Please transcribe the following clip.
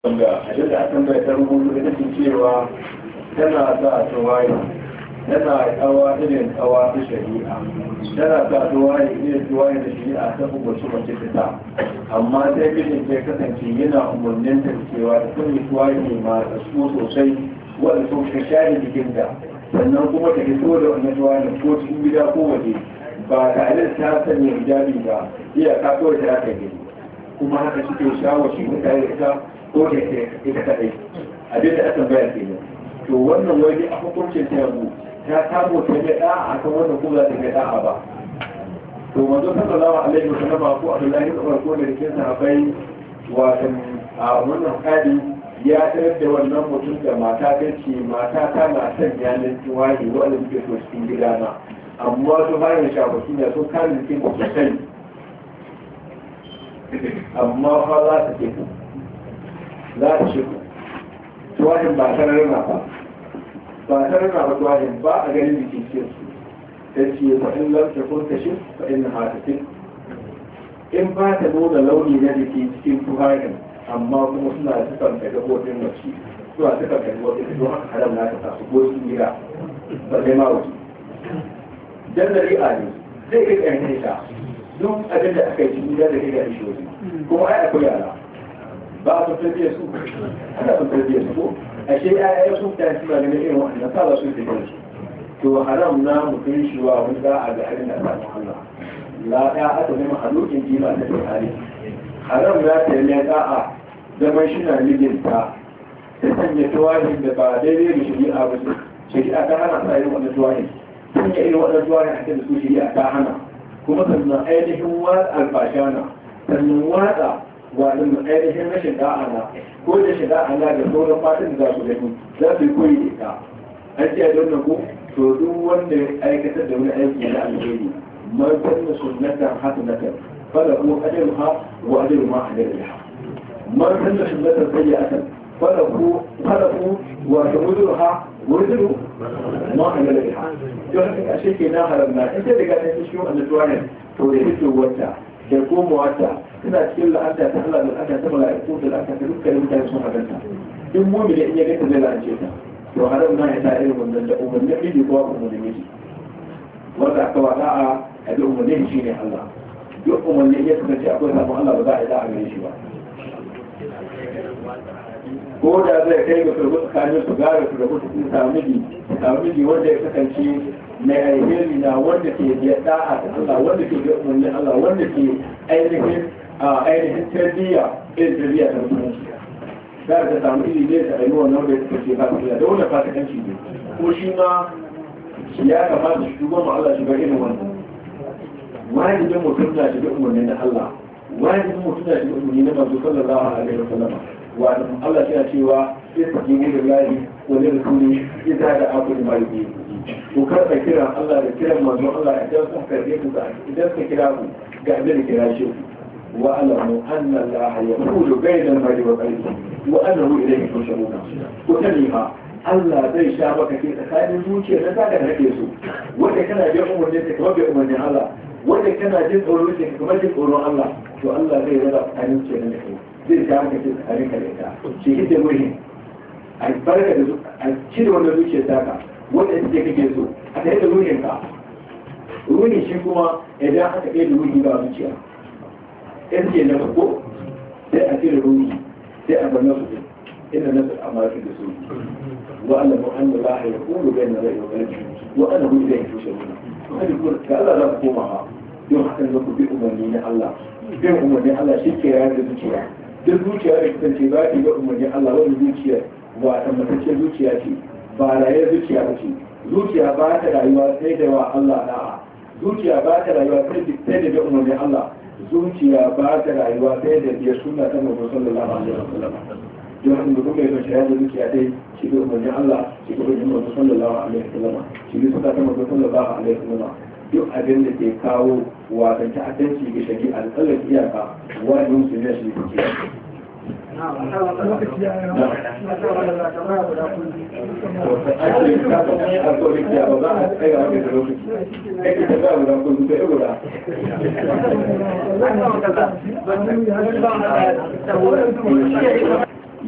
ga abin da aka mai ta rubutu ita ce cewa tana sa tawaye tana kawa irin kawa ta shari'a tana sa tawaye irin tawaye da shari'a ta umarci mace ta ta amma sai mijin ya kasance yana umarnin ta cewa ta sanya tawaye ma ta so sosai wanda so ta share jikin da sannan kuma ta fito da wannan tawaye ko cikin gida ko waje ba tare da ta sanya hijabi ba iya ka kawai ta aka gani kuma haka suke shawo shi mutane da ita ko da ita kadai abin da aka bayar ke nan to wannan wani a hukuncin ta yanzu ta samu ta ga da'a akan wannan kuma za ta ga da'a ba to manzo sallallahu alaihi wasallam ko Abdullahi ibn Umar ko da cikin sahabbai watan a wannan kadi ya tarar da wannan mutum da mata ta ce mata ta na son yanin tuwaye wanda suke so cikin gidana amma su bayan shafafi ne sun kare jikin sosai amma fa za ta ce za ta ce tuwahin ba ta rarrana ba ba ta rarrana ba tuwahin ba a ganin jikin cikin su ta ce fa in lam ta kun ta shi fa in ha ta in ba ta nuna launi na jiki cikin tuwahin amma kuma suna da sukan ka gabobin mace suna sukan ka gabobin don haka haram na ta tasu ko sun gida ba zai ma wuce dan dari'a ne zai kai ƙarfin ta duk abin da aka yi cikin gida da kai da shi waje kuma ai akwai yara ba a sun tarbiyyar su ana sun tarbiyyar su ko ashe ya'ya sun ta suna ganin irin wannan sa ba su da su to haram na mutum shi wa wani za a ga abin da ta Allah la ya aka nema halukin jima ta tsari haram na ta yi da'a zaman shi na mijinta ta sanya tuwahin da ba daidai da shari'a ba ce shari'a ta hana sa irin wannan tuwahin sanya irin wannan tuwahin a kan su shari'a ta hana kuma sannan ainihin watsa albashana sannan watsa waɗanda ainihin rashin da'ana ko da shi da'ana da sauran matan da za su gani za su yi koyi da ita an ce a don ko to duk wanda ya aikatar da wani aiki na alheri man sanna sunnatan hasanatan falahu ajruha wa ajru ma alaiha man sanna sunnatan sayyi'atan falahu falahu wa ajruha wa ajru ma alaiha to haka ashe ke na haramna in ta daga ta cikin wannan tuwanin to da fito wata da komawarta suna cikin la'anta ta Allah da la'anta ta mala'iku da la'anta ta dukkanin mutane sun hadanta in mumini in ya ga ta zai la'ance ta to haram na ya ta irin wannan da umarnin miji ko umarnin miji wanda aka wada a abi umarnin shi ne Allah duk umarnin ya kasance akwai samun Allah ba za a yi da'a gare shi ba ko da zai kai ga turbu tsakanin su gara su rabu su samu miji samu miji wanda ya kasance mai alheri na wanda ke da da'a ta Allah wanda ke da umarnin Allah wanda ke ainihin a ainihin tarbiyya irin tarbiyya ta musulunci za ka samu ilimi da ainihin wannan da ya kasance ba su da wanda fasikanci ne ko shi ma ya kamata shi duba ma Allah shiga irin wannan wajibin mutum na shiga umarnin na Allah wajibin mutum na shiga umarni na manzo sallallahu alaihi wasallam wa Allah yana cewa istajibu lillahi wa lirrasuli idza da'akum lima yuhibbu ku karɓa kiran Allah da kiran manzon Allah idan sun karɓe ku ga idan ka kira ku ga abin da kira shi wa alamu anna Allah yaqulu bayna al-mar'i wa qalbi wa annahu ilayhi tusharuna ku sani fa Allah zai sha maka ke tsakanin zuciya da zaka rage su wanda kana jin umarnin ka kamar bai umarnin Allah wanda kana jin tsoron ka kamar jin tsoron Allah to Allah zai raba tsakanin zuciya da kai zai sha maka ke tsakanin ka da ita shi hidda muhin a barka da a cire wannan zuciyar taka wanda ita kake so a tare da ruhin ka ruhin shi kuma idan aka kai da ruhi ba zuciya in ce na farko sai a cire ruhi sai a bar nasu inda nasu a mafi da su wa Allah mu an la ya kulu bai na rai wa kalbi wa ana hu ilayhi tusharuna hadi ko ga Allah za ku koma ha don haka ne ku bi umarni na Allah bin umarni Allah shi ke rayar da zuciya duk zuciya da kasance za ta ga umarni Allah wani zuciya ba ta matacce zuciya ce ba raye zuciya ba ce zuciya ba ta rayuwa sai da wa Allah da'a zuciya ba ta rayuwa sai da umarnin Allah zuciya ba ta rayuwa sai da biyar sunna ta Muhammad sallallahu alaihi wasallam don haka mutum mai son shayar da zuciya dai shi da umarnin Allah shi da umarnin Muhammad sallallahu alaihi wasallam shi da sunna ta Muhammad sallallahu alaihi wasallam duk abin da ke kawo wasan ta'addanci ga shari'a da tsallar iyaka wani musulmi shi ne Thank you.